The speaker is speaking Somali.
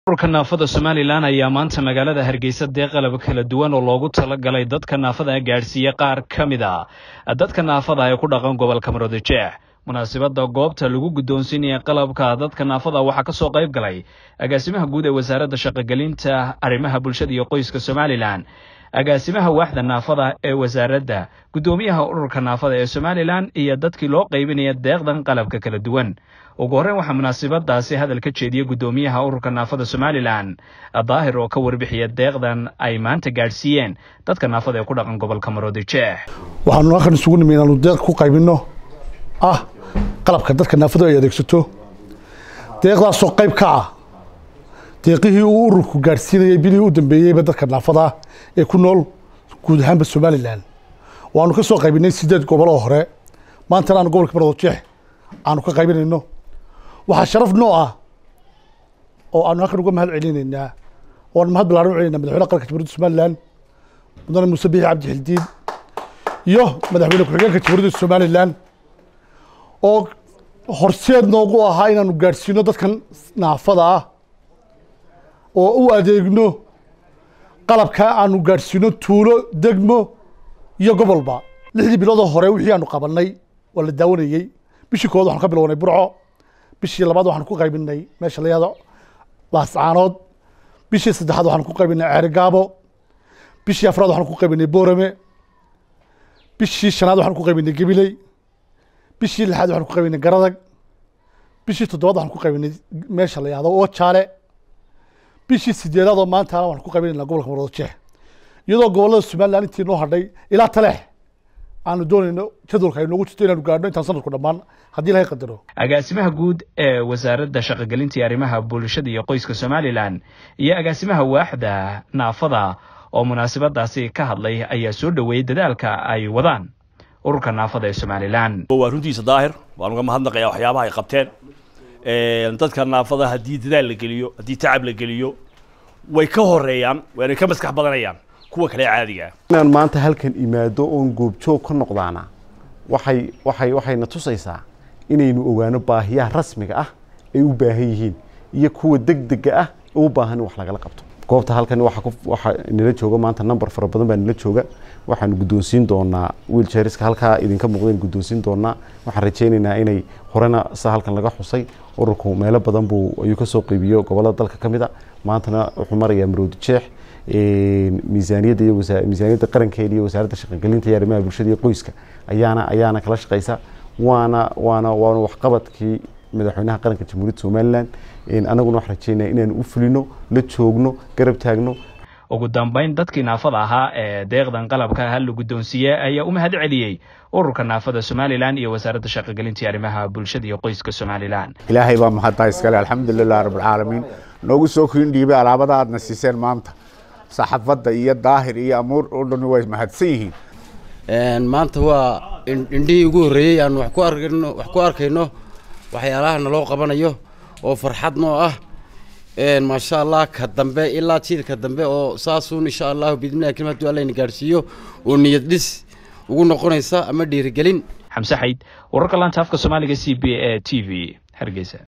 ururka naafada somalilan ayaa maanta magaalada hargeysa dee qalab kala duwan oo loogu talagalay dadka naafada gaadhsiiya qaar ka mid a dadka naafada ee ku dhaqan gobolka maroodijeex munaasabadda goobta lagu guddoonsiinaya qalabka dadka naafada waxaa ka soo qayb galay agaasimaha guud ee wasaaradda shaqogelinta arrimaha bulshada iyo qoyska somalilan agaasimaha waaxda naafada ee wasaaradda guddoomiyaha ururka naafada ee somalilan iyo dadkii loo qaybinaya deeqdan qalabka kala duwan ugu horreyn waxaa munaasabadaasi hadal ka jeediyey guddoomiyaha ururka naafada somalilan daahir oo ka warbixiya deeqdan ay maanta gaadhsiiyeen dadka naafada ee ku dhaqan gobolka maroodijeex waxaanu halkan isugu nimi inaanu deeq ku qaybinno ah qalabka dadka naafadu ay adeegsato deeqdaasoo qayb ka ah deeqihii uu ururku gaadhsiinayay bilihii u dambeeyeyba dadka naafada ee ku nool guud ahaanba somalilan waanu ka soo qaybinay sideed gobol oo hore maantana aanu gobolka maroodijeex aanu ka qaybinayno waxaa sharaf noo ah oo aanu halkan uga mahad celinaynaa oo aanu mahad ballaaran u celinayna madaxweyne qaranka jamhuuriyadda somalilan mudane muuse biixi cabdi xildiin iyo madaxweyne ku-xigeenka jamhuuriyadda somalilan oo horseed noogu ahaa inaanu gaadhsiino dadkan naafada ah oo u adeegno qalabkaa aanu gaadhsiino tuulo degmo iyo gobolba lixdii biloodoo hore wixii aanu qabanay waa la daawanayey bishii kowaad waxanu ka bilownay burco bishii labaad waxaanu ku qaybinay meesha la yahdo laascaanood bishii saddexaad waxaanu ku qaybinay ceerigaabo bishii afraad waxaanu ku qaybinay boorame bishii shanaad waxaanu ku qaybinay gabiley bishii lixaad waxaanu ku qaybinay garadag bishii toddobaad waxaanu ku qaybinay meesha la yahdo ojaale bishii sideedaad oo maantana waxaanu ku qaybinayna gobolka maroodijeex iyadoo gobollada somalilan intii noo hadhay ilaa taleex aanu doonayno jadwalka ay noogu jirto inaanu gaadhno intaan sanadku dhammaan haddii ilahay qadaro agaasimaha guud ee wasaaradda shaqogelinta iyo arrimaha bulshada iyo qoyska somalilan iyo agaasimaha waaxda naafada oo munaasabadaasi ka hadlay ayaa soo dhoweeyey dadaalka ay wadaan ururka naafada ee somalilan waa runtiisa daahir waan uga mahadnaqayaa waxyaabaha ay qabteen dadka naafada haddii dadaal la geliyo haddii tacab la geliyo way ka horeeyaan waanay ka maskax badanayaan kuwa kale caadiga ah inaan maanta halkan imaado oon goobjoog ka noqdaana waxay waxay waxayna tusaysaa inaynu ogaano baahiyaha rasmiga ah ay u baahan yihiin iyo kuwa degdega ah u baahan in wax lagala qabto goobta halkan waxa ku waxa nala jooga maanta number fara badan baa nala jooga waxaanu guddoonsiin doonaa wheelchairska halkaa idinka muuqdeen guddoonsiin doonaa waxaan rajaynaynaa inay horena sa halkan laga xusay ururku meelo badan buu ayuu ka soo qeybiyo gobollada dalka ka mid a maantana wuxuu marayaa maroodi jeex miisaaniyadda iyo miisaaniyadda qarankeeda iyo wasaaradda shaqogelinta iyo arrimaha bulshada iyo qoyska ayaana ayaana kala shaqeysa waana waana waana waxqabadkii madaxweynaha qaranka jamhuuriyadda somalilan annaguna waxaan rajeynaya inaanu u fulino la joogno garab taagno ugu dambayn dadkii naafada ahaa ee deeqdan qalabka ha la guddoonsiiyey ayaa u mahad celiyey ururka naafada somalilan iyo wasaaradda shaqogelinta iyo arrimaha bulshada iyo qoyska somalilan ilaahay baa mahadtaa iskale alxamdulilah rabbilcaalamiin noogu soo kiin dhiibay alaabada aadna siiseen maanta saxafadda iyo daahir iyo amuur oo dhan way mahadsan yihiin maanta waa indhihii ugu horreeyey aan wax ku arkayno wax ku arkayno waxyaalaha naloo qabanayo oo farxad noo ah maasha allah ka dambe ilaa jiilka dambe oo saasuun insha allahu biidnillahi kalim hadduu alla ina gaadhsiiyo oo niyad dhis ugu noqonaysa ama dhiirigelin xamse xayd wararka laanta afka soomaaliga c b a t v hargeysa